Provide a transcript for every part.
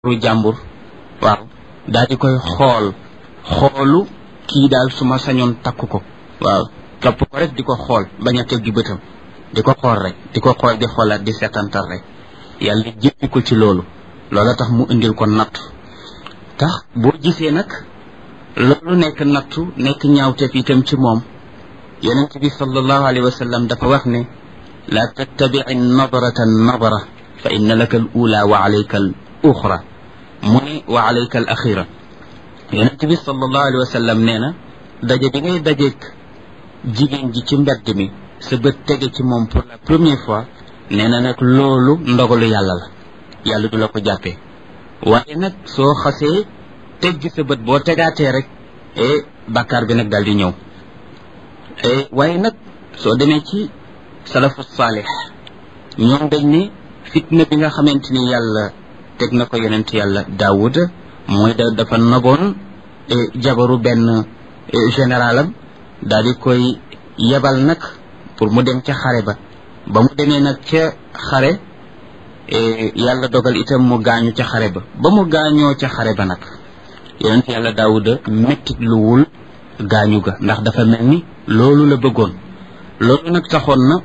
ru jàmbur waaw daal di koy xool xoolu kii daal su ma sañoon takk ko waaw topp ko rek di ko xool bañ a teggi bëtam di ko xool rek di ko xool di xoolaat di seetantal rek yàlla jéppi ko ci loolu loola tax mu indil ko nattu tax boo gisee nag loolu nekk nattu nekk ñaawteef itam ci moom yonent bi sallallahu alayhi wa sallam dafa wax ne la tattabici nadrata nadra fa inna laka al ula wa alayka al uxra mu ne wa alayka al axira yonent bi sallallahu alayhi wa sallam nee na daje bi ngay dajeek jigéen ji ci mbedd mi sa bët tege ci moom pour la première fois nee na nag loolu ndogalu yàlla la yàlla du la ko jàppee waaye nag soo xasee teggi sa bët boo tegaatee rek e bàkkaar bi nag daal di ñëw waaye nag soo demee ci salafu saalix ñoom dañ ne fitna bi nga xamante ni yàlla teg na ko yonent yàlla daawud mooy da dafa naboon jabaru benn généralam daal di koy yebal nag pour mu dem ca xare ba ba mu demee nag ca xare yàlla dogal itam mu gaañu ca xare ba ba mu gaañoo ca xare ba nag yonent yàlla daawuda mettit luwul gaañu ga ndax dafa mel ni loolu la bëggoon loolu nag taxoon na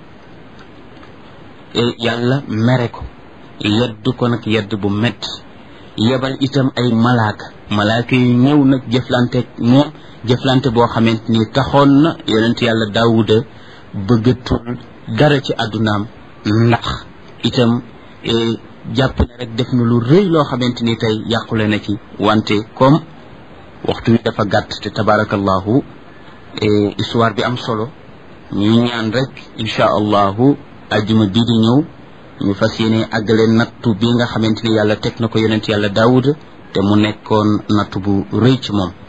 yàlla mere ko yedd ko nag yedd bu metti yebal itam ay malaaka malaaka yi ñëw nag jëflante moom jëflante boo xamante ni taxoon na yonent yàlla daawuda bëggatul dara ci àddunaam ndax itam jàpp ne rek def na lu rëy loo xamante ni tey yàqule na ci wante comme waxtu wi dafa gàtt te tabarakallahu histoire bi am solo ñuy ñaan rek incha allahu ajjuma bii di ñëw ñu fas yéene àggale nattu bi nga xamante ni yàlla teg na ko yonent yàlla daawuda te mu nekkoon nattu bu rëy ci moom